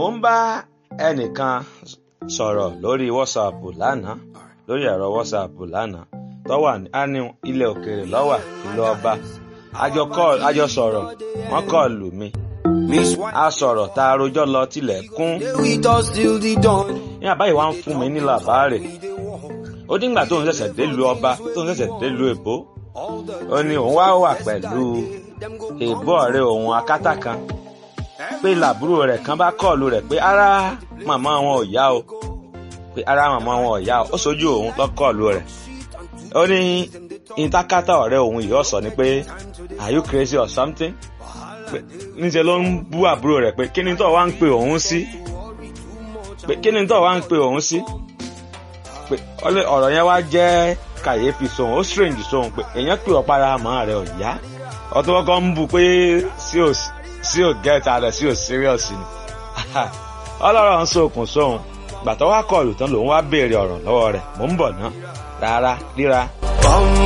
mò ń bá ẹnìkan sọ̀rọ̀ lórí WhatsApp lánàá lórí ẹ̀rọ WhatsApp lánàá tó wà ní ilẹ̀ òkèèrè lọ́wà ìlú ọba àjọ sọ̀rọ̀ wọ́n kọ́ lù mí a sọ̀rọ̀ tá a rojọ́ lọ tilẹ̀ kún ní àbáyé wa ń fún mi ní làbáàrè ó díngbà tóun ṣẹ̀ṣẹ̀ délùú ọba tóun ṣẹ̀ṣẹ̀ délùú èbó ó ní òun wá wà pẹ̀lú èbó ọ̀rẹ́ òun akátá kan pé làbúrò rẹ̀ kan bá kọ́ọ̀lù rẹ̀ pé ara màmá wọn ò yá o pé ara màmá wọn ò yá o ó sojú òun lọ kọ́ọ̀lù rẹ̀ ó ní ìtakátá ọ̀rẹ́ òun yìí ọ̀sọ̀ ni pé are you crazy or something pé níṣẹ́ ló ń bú àbúrò rẹ̀ pé kí ni tó wá ń pe òun sí pé kí ni tó wá ń pe òun sí pé ọ̀rọ̀ yẹn wá jẹ́ kàyéfì sóhun ó strange sóhun pé èèyàn pè ọ́ para àmọ́ rẹ̀ ò yá ọtún kọ́kọ́ ń bu pé sí ò sí ò gẹ́ta rẹ̀ sí ò serious ni ọlọ́rọ̀ ń sókun sóhun gbàtọ́ wá kọlù tán lòun wá béèrè ọ̀rọ̀ lọ́wọ́ rẹ̀ mò ń bọ̀ ná rárá ríra.